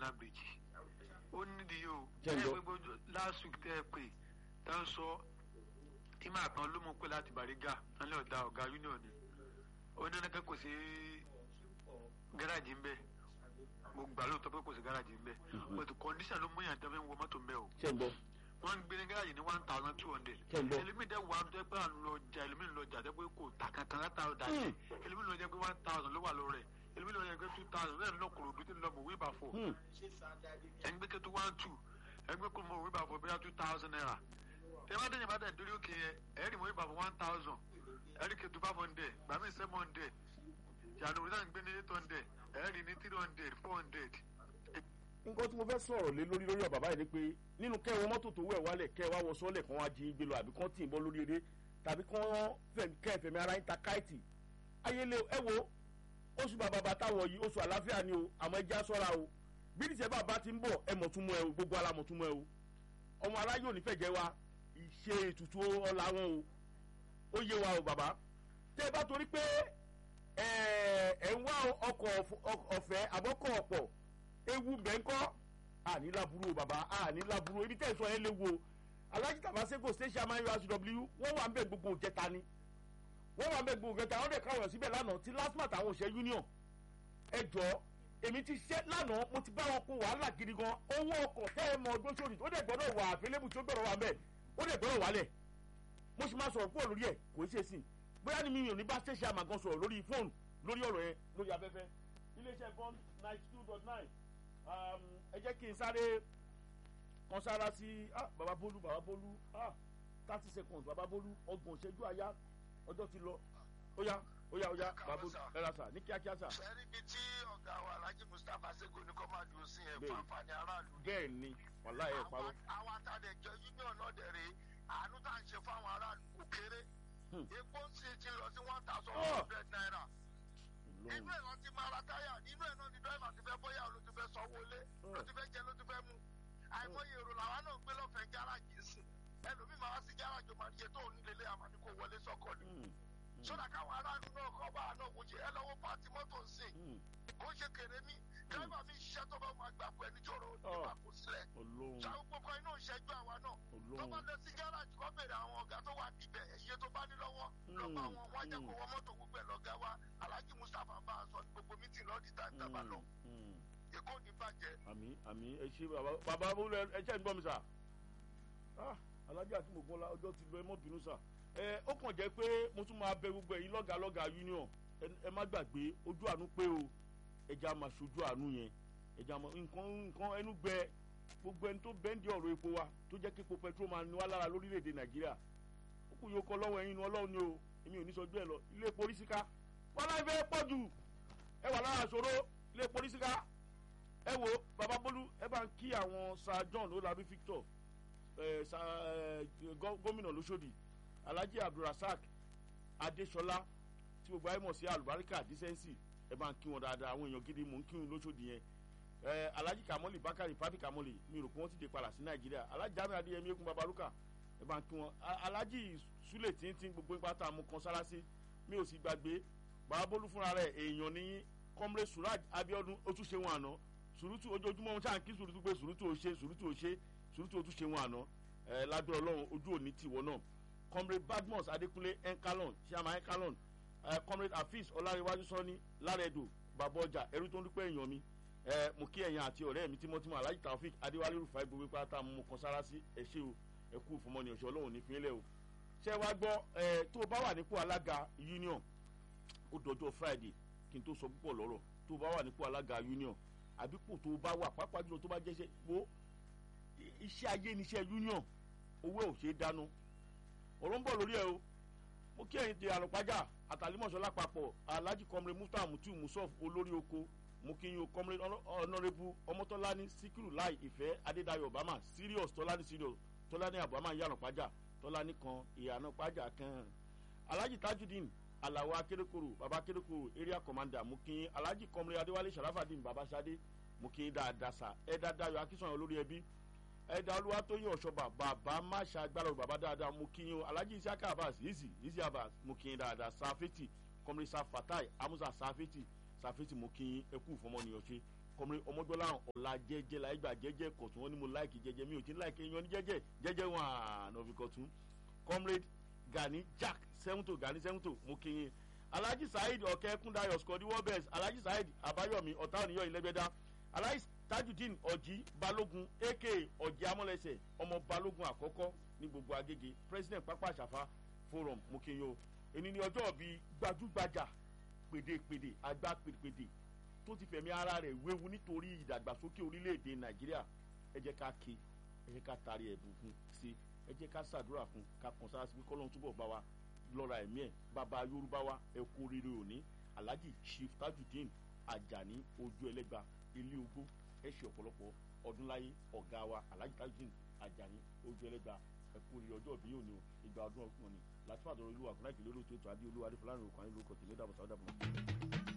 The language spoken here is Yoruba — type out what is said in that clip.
under bridge ó nídìí o Jẹ́ ń ẹ gbọ́. gbogbo last week tẹ́ ẹ pè tá ń sọ ìmọ̀ àtàn ló mú pé láti Bariga nílẹ̀ ọ̀dà ọ̀gá union ni ó ní ẹnìkan kò sí gáràjì ń bẹ mo gbà lóòótọ́ pé kò sí gáràjì ń bẹ but condition ló mú yàn tẹ́ fi ń wọ mọ́tò ń bẹ o ṣe ń gbọ́ wọ́n ń gbé ní gáràjì ní one thousand two hundred Ṣé ń gbọ́? ẹlòmíì dẹ́ wà tó pé à ń lọ jà ẹlòmíì ń lọ jà tó pé kò tà kankan láta ọ̀dà jẹ ẹlòmíì lọ jẹ pé one thousand ló wà lórí ẹ̀ ẹlòmíì lọ jẹ pé two thousand bẹ́ẹ̀ lọ kòrò dúdú lọ mọ̀ wí bá fọ Hmm. ẹgbẹ́ kẹ́tù one two ẹgbẹ́ kò mọ̀ wí bá fọ bóyá two thousand naira ẹ bá dẹ́yìn bá dẹ̀ dórí òkè yẹn ẹ̀rì mọ̀ wí bá fọ one thousand ẹ̀rì kẹ́tù five hundred gbàmí seven hundred yàrá náà ń gbé ní eight hundred ẹ̀rì ní three hundred four hundred nǹkan tí mo fẹ́ sọ̀rọ̀ lé lórí lórí bàbá yìí ni pé nínú kẹwọ́ mọ́tò tó wẹ̀ wálẹ̀ kẹwàá wọ sọ́ọ̀lẹ̀ kan wá jí gbé lọ àbí kán tì í bọ́ lórí eré tàbí kán kẹ́ẹ̀fẹ̀mí ara yín ta káìtì ayẹlẹ ẹ wo oṣù bàbá bàtà wọ̀ yìí oṣù àlàáfíà ni o àmọ́ ẹja sọ́ra o bí ìṣẹ́ bàbá ti ń bọ̀ ẹ mọ̀ tún mọ́ ẹ o gbogbo ara mọ̀ tún mọ́ ẹ o ọmọ aláyò nífẹ̀jẹ̀ wa ìṣe ètùtù ọ̀la wọn o ó yé wa o bàbá tẹ́ ẹ bá torí pé ẹ ẹ ń wá ọkọ̀ ọ̀fẹ́ àbọ̀kọ̀ ọ̀pọ̀ ewu bẹ́ńkọ́ àní laburu o bàbá àní laburu ibi tẹ́ ẹ sọ yẹn léwu o alhaji tabaseko station amáyọ asw wọ́n wà ń bẹ gbogbo òjẹta ni wọ́n wà ń bẹ gbogbo òjẹta wọ́n dẹ̀ káwọn síbẹ̀ lánàá ti lasmat àwọn òṣè union ẹ jọ èmi ti ṣẹ́ lánàá mo ti bá wọn kó wàhálà gidi gan owó ọkọ̀ tẹ́ ẹ mọ ọdún sórí ó dẹ̀ gbọ́dọ̀ wà àfẹlẹ́bù tí ó gbọ́dọ̀ wà ń bẹ̀ ó dẹ̀ gbọ́dọ̀ wálẹ̀ mo sì máa sọ̀rọ̀ kúrò lórí ẹ̀ kò í ṣe sí bóyá ni mi ò ní bá station àmàgàn sọ̀rọ̀ lórí fóònù lórí ọ̀rọ̀ yẹn lórí afẹ́fẹ́ iléeṣẹ́ bond ninety two dot nine ẹ jẹ́ kí n sáré kan sára sí baba bolu baba bolu thirty seconds baba bolu ọgbọ̀n ìṣẹ́jú àyá ọjọ́ ti lọ ó yá ó yá ó yá baba bolu ẹ ra sà ní kíákíá sà. sẹ́rí ibi tí ọ̀gá wa alhaji mustapha sego ní kọ́ máa dùn sí ẹ̀ Bẹ́ẹ̀. fún àǹfààní aráàlú. bẹ́ẹ̀ ni wàhálà ẹ̀ parọ́. Àwọn- àwọn àtàlẹ̀jọ union náà dẹ̀ rèé àánú tá à ń ṣe fáwọn aráàlú kò kéré. Hmm. epo ń sì ti lọ sí one thousand Oh. one hundred naira. Ọlọ́run. inú ẹ̀ lọ ti máa ra táyà nínú ẹ̀ náà ni dọ́ìmà ti fẹ́ bóyá ló ti fẹ́ sanwó lé ló ti fẹ́ jẹ ló ti fẹ́ mu. àìmọye èrò làwa náà gbé lọ́fẹ̀ẹ́ gáràjì sí ẹlòmíì máa wá sí gáràjì ó máa ní iye tó ń lélẹ̀ àmọ́ ní kò wọlé sọ́kọ̀ ni. Hmm, sódà káwọn aráàlú náà kọ́ bá àná wò ṣe ẹ lọ́wọ́ pàtí mọ́tò ń sìn hmm, kò ń ṣe kéré mi dírẹ́fà mi ṣiṣẹ́ tó bá máa gbà pẹ́ níjọ́rọ̀ nígbà kò sílẹ̀ Ọlọ́run ṣàwọn gbogbo iná ìṣẹ́jú àwa náà tó bá Ọlọ́run lọ sí gáràjì kọ́ bèrè àwọn ọ̀gá tó wà níbẹ̀ iye tó bá ní lọ́wọ́ lọ́ba Mm, wọn wọ́n á jẹ́ kó mm. wọ mọ́tò gbogbo ẹ̀ lọ́gá wa alhaji mustapha bá a sọ ní gbogbo mítìn lọ́ọ̀dì tá a bá lọ Hmm, hmm. èkó ní bàjẹ́ àmì àmì ẹ ṣe bàbá bàbá bolo ẹ ṣe ń gbọ́ mi sà ah alájà tí mo gbọ́ la ọjọ́ ti lọ ẹ mọ́ bínú sà ẹ ó kàn jẹ́ pé mo tún máa bẹ gbogbo ẹ̀yin lọ́gàá lọ́gàá union ẹ- ẹ má gbàgbé ojú àánú pé o ẹja máa ṣojú àánú yẹn ẹja máa nǹkan nǹkan ẹnu gbẹ gbogbo ẹni tó bẹ́ǹdì ọ̀rọ̀ epo wa tó jẹ́ kí epo petrol máa ní wá lára lórílẹ̀‐èdè nàìjíríà ó kù yóò kọ lọ́wọ́ ẹ̀yin inú ọlọ́run ni o èmi ò ní sọ bẹ́ẹ̀ lọ ilé epo oríṣiríká wọn láì fẹ́ pọ̀ jù ẹ wà lára àṣòro ilé epo oríṣiríká ẹ wo baba bolu ẹ bá ń kí àwọn sir john olabi victor ẹ sa ẹ gọ- gómìnà lọ́sọ̀dì alhaji abdulrasaq adesola tí gbogbo ayé mọ̀ sí alubarika decency ẹ bá ń kí wọn dáadáa àwọn èèyàn gidi mò ń kí wọn lọ́sọ̀dì yẹn ẹ alhaji kamoli bakari papi kamoli mi rò pé wọ́n ti dé padà sí nàìjíríà alhaji jamiu adéyẹmí ekun babaluka ẹ bá ń kí wọn A- alhaji sule tíntín gbogbo ipa tá a mú kan sára sí mi ò sì gbàgbé baba bolu fúnra rẹ̀ èèyàn ní comrade suraj abiodun ó tún ṣe wọn àná sùrùtù ojoojúmọ́ wọn ṣáà ń kí sùrùtù pé sùrùtù ò ṣe sùrùtù ò ṣe sùrùtù ò tún ṣe wọn àná ẹ lábẹ́ ọlọ́run ojú òní tiwọ́ náà comrade badmus adekunle enkalon ṣíàmà enkalon ẹ comrade afis ọlárẹ̀wájú sọ́ni lárẹ̀dò bàbá ọjà ẹrú tó ń dúpẹ́ èèyàn mi ẹ mo kí ẹ̀yàn àti ọ̀rẹ́ mi tímọ́tímọ́ alhaji taofik adéwálé rufai gbogbo pátá mo kan sára sí ẹ ṣé o ẹ kú fọmọnì ọ̀ṣọ́ ọlọ́run ní fínlẹ̀ o ṣé wàá gbọ́ ẹ tó o bá wà nípò alága union ó dọjọ́ friday kí n tó sọ púpọ̀ lọ́rọ̀ tó o bá wà nípò alága union àbípò tó o bá wà pàápàá jùlọ tó bá jẹ́ṣẹ́ wo i- iṣẹ́ ayé níṣẹ́ union owó ẹ̀ ò ṣeé dáná ọ̀rọ̀ ń bọ̀ lórí ẹ̀ o mo kí ẹ̀yin ti àrùnpájà àtàlímọ̀ṣọ́ lápapọ̀ alhaji comrade mufta mutiu musof olórí oko mo kí yín o comrade honourable ọmọtọ́lání síkírù láì ìfẹ́ adédayọ̀ obama serious tọ́lání serious tọ́lání abama yàrùnpájà tọ́lání kan ìyànà pájà kan alhaji tajudeen alawo akérékòrò baba akérékòrò area commander mo kí yín alhaji comrade adéwálé sharafadin baba sade mo kí yín dáadáa sa ẹ̀dá dayo akínsọ̀yàn olórí ẹbí ẹ̀dá olúwatóyìn ọ̀ṣọ́bà bàbá má ṣàgbára o bàbá dáadáa mo kí yín o alhaji isiaka abbas easy easy abbas mo kí yín dáadáa safeti comrade safatai amusa safeti safeti mo kí yín ẹkú ìfọmọnìyàn ṣe kọmọrin ọmọdọ́là ọ̀la jẹ́jẹ́ la ẹgbà jẹ́jẹ́ kọ̀tún wọn ni mo láìkì jẹ́jẹ́ mi ò tí ń láìkì yan ní jẹ́jẹ́ jẹ́jẹ́ wọn àná fi kọ̀tún comrade gani jack sẹ́wùntò gani sẹ́wùntò mo kí yín alhaji saheed ọ̀kẹ́ kúndayọ̀ skọ́dí wọ́bẹ̀s alhaji saheed abayomi ọ̀tá òníyọ̀ ìlẹ́gbẹ̀dá alhaji tajudeen ọ̀jì balógun aka ọ̀jì amọ̀lẹ́sẹ̀ ọmọ balógun àkọ́kọ́ ní gbogbo agége president pápá àṣàfà forum mo kí yín o èní ni ọjọ́ bíi gbajúgbajà pèdèpèdè àgbà pèdèpèdè tó ti fẹ̀mí ara rẹ̀ wéwu nítorí ìdàgbàsókè orílẹ̀-èdè nàìjíríà ẹ jẹ́ ká ké ẹ jẹ́ ká taari ẹ̀bùn fún sí ẹ jẹ́ ká ṣàdúrà fún ká kàn sára sí pé kọ́lọ́n túbọ̀ bá wa lọ́ra ẹ̀mí ẹ̀ bàbá yorùbá wa ẹ̀kún rere òní alhaji chief tajudeen ajani ojú ẹlẹ́gba ilé ogbó ẹ ṣe ọ̀pọ̀lọpọ̀ ọdún láyé ọ̀gá wa alhaji tajudeen ajani ojú ẹlẹ́gba ẹ̀kún rere ọjọ́ òbí òní o ìgbà ọdún ọkùnrin láti fàdúrà olúwa fúnra ìkìlẹ̀ olóòtú ètò adé olúwa adé fúlàní òkú àyìnlókọ̀ tèmi dàbọ̀ sáwọ́dàbọ̀.